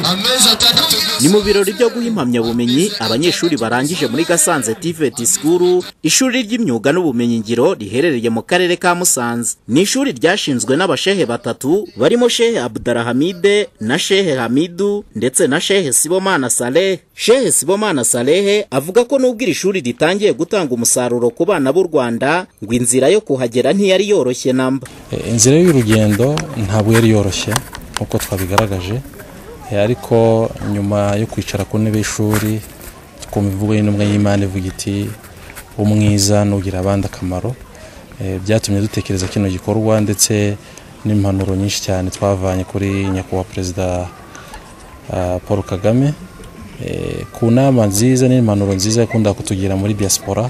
amezi atandatu gusa ni mu birori byo guha impamyabumenyi abanyeshuri barangije muri gasanze tiveti sikuru ishuri ry'imyuga n'ubumenyingiro riherereye mu karere ka musanze ni ishuri ryashinzwe n'abashehe batatu barimo shehe abudarahamide na shehe hamidu ndetse na shehe sibomana salehe shehe sibomana salehe avuga ko nubwo iri shuri ritangiye gutanga umusaruro ku bana b'u rwanda ngo inzira yo kuhagera ntiyari yoroshye namba Eh, inzira y'urugendo ntabwo yari yoroshye nk'uko twabigaragaje Eh, ariko nyuma yo kwicara ku ntebe y'ishuri twumva imvugo y'intumwa y'imana ivuga iti umwiza nugira abandi akamaro Eh, byatumye dutekereza kino gikorwa ndetse n'impanuro nyinshi cyane twavanye kuri nyakubahwa perezida ah, paul kagame Eh, ku nama nziza n'impanuro nziza yakunda kutugira muri diaspora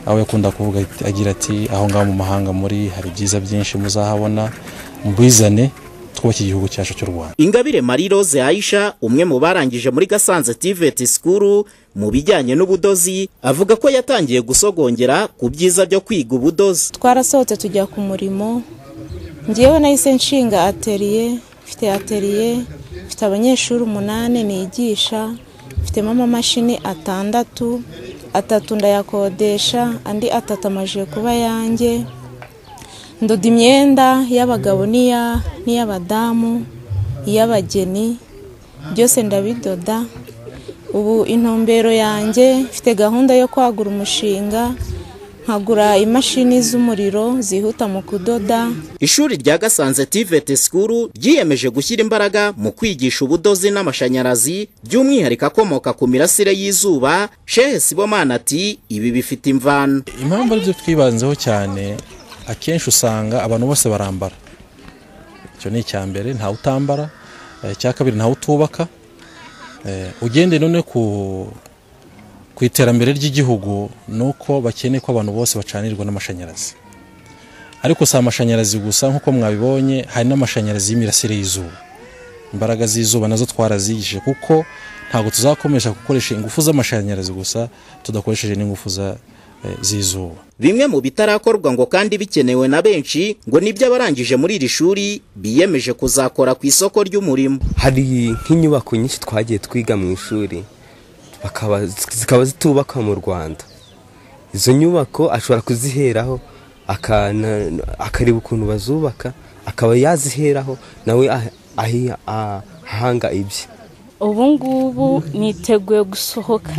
aho yakunda kuvuga ati- agira ati aho ngaho mu mahanga muri hari byiza byinshi muzahabona mubizane twubake igihugu cyacu cy'u rwanda ingabire marie rose aisha umwe mu barangije muri gasanze tiveti sikuru mu bijyanye n'ubudozi avuga ko yatangiye gusogongera ku byiza byo kwiga ubudozi twarasohotse tujya ku murimo ngewe nahise nshinga ateriye mfite ateriye mfite abanyeshuri umunani nigisha mfitemo amamashini atandatu atatu ndayakodesha andi atatu amajije kuba yanjye ndoda imyenda y'abagabo n'iya- n'iy'abadamu iy'abageni byose ndabidoda ubu intumbero yanjye mfite gahunda yo kwagura umushinga nkagura imashini z'umuriro zihuta mu kudoda ishuri rya gasanze tiveti sikuru ryiyemeje gushyira imbaraga mu kwigisha ubudozi n'amashanyarazi by'umwihariko akomoka ku mirasire y'izuba shehe sibomana ati ibi bifite imvano impamvu aribyo twibanzeho cyane akenshi usanga abantu bose barambara icyo ni icya mbere ntawe utambara eh, icya kabiri ntawe utubaka Eh, ugende none ku ku iterambere ry'igihugu ni uko bakeneye ko abantu bose bacanirwa n'amashanyarazi ariko si amashanyarazi gusa nk'uko mwabibonye hari n'amashanyarazi y'imirasire y'izuba imbaraga z'izuba nazo twarazigije kuko ntabwo tuzakomeje gukoresha ingufu z'amashanyarazi gusa tudakoresheje n'ingufu za- eh, z'izuba bimwe mu bitarakorwa ngo kandi bikenewe na benshi ngo nibyo abarangije muri iri shuri biyemeje kuzakora ku isoko ry'umurimo hari nk'inyubako nyinshi twagiye twiga mu ishuri bakaba- zikaba zitubaka mu rwanda izo nyubako ashobora kuziheraho akana- akareba ukuntu bazubaka akaba yaziheraho nawe ah- ahi- ah- ahanga ibye ubu ngubu niteguye gusohoka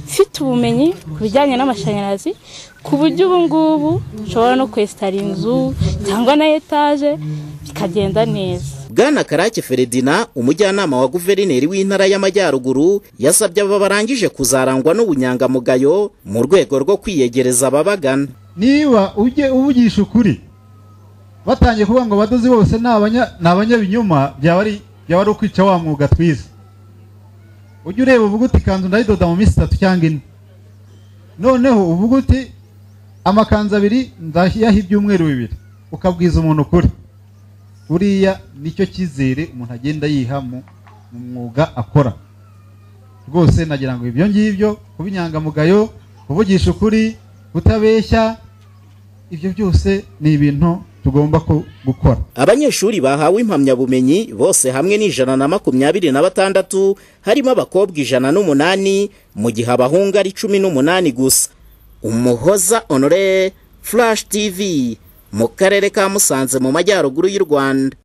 mfite ubumenyi ku bijyanye n'amashanyarazi ku buryo ubu ngubu nshobora no kwesitara inzu cyangwa na etaje bikagenda neza bwana karake feredina umujyanama wa guverineri w'intara y'amajyaruguru yasabye aba barangije kuzarangwa n'ubunyangamugayo mu rwego rwo kwiyegereza ababagana niba ujye uvugisha ukuri batangiye kuvuga ngo abadozi bose ni abanya- ni abanyabinyoma byaba ari byaba ari ukwica wa mwuga twize ujye ureba uvuga uti ikanzu ndayidoda mu minsi itatu cyangwa ine noneho uvuga uti amakanzu abiri ndayaha ibyumweru bibiri ukabwiza umuntu ukuri buriya nicyo cyizere umuntu agenda yiha mu mu mwuga akora rwose nagira ngo ibyo ngibyo kuba inyangamugayo kuvugisha ukuri kutabeshya ibyo byose ni ibintu tugomba ku- gukora abanyeshuri bahawe impamyabumenyi bose hamwe ni ijana na makumyabiri na batandatu harimo abakobwa ijana n'umunani mu gihe abahungu ari cumi n'umunani gusa umuhoza honore flash tv mu karere ka musanze mu majyaruguru y'u rwanda